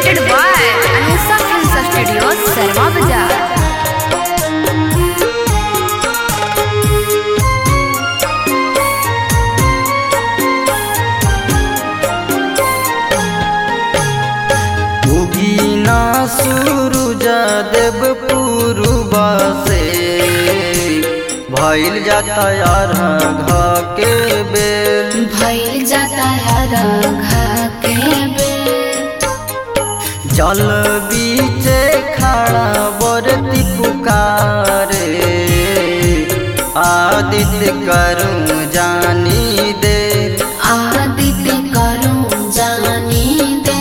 presented by Anusa Films Studio, Sarma Bazaar. उगीना सूरज देव पूर्वा से भइल जाता यार घा के बेल भइल जाता राघा के बेल जल बीचे खड़ा बरती पुकारे आदित्य करूं जानी दे आदित्य करूं जानी दे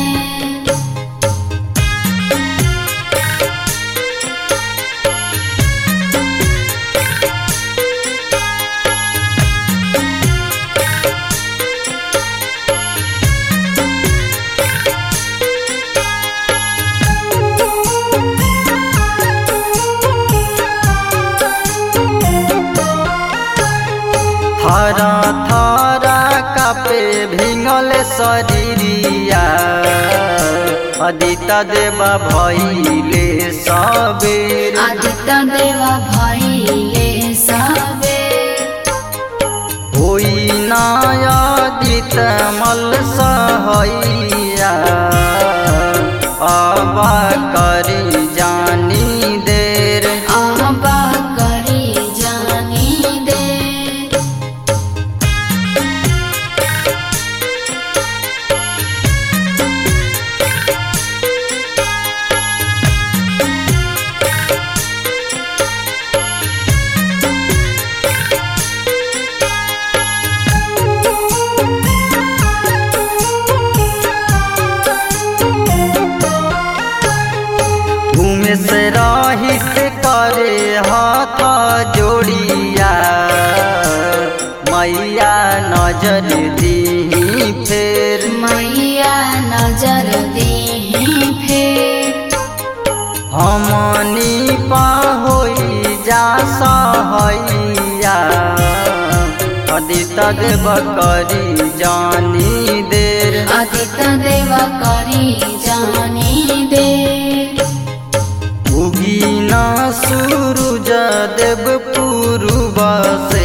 हरा थारा कापे भिंगल शरीरिया अदिता देवा भइले सबेर आदित्य देवा भइले सबे होई नायादित मल सहैया आबा करी जानी देर आबा करी जानी दे घूमे से राही से करे हाथ जोड़िया मैया नजर दी फेर मैया नजर देही फेर हमनी पा होई जा सहैया अदित देव करी जानी देर आदित्य देवा करी जानी दे उगीना सूरज देव पूर्वा से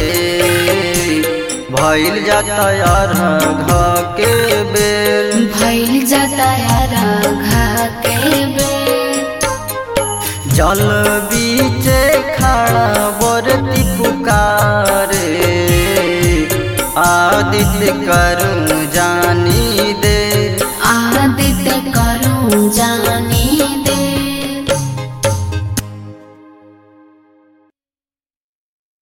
भइल जाता यार घा के बेल भइल जाता राघा के बेल जल बीचे खड़ा बरती पुकारे आदित्य करूं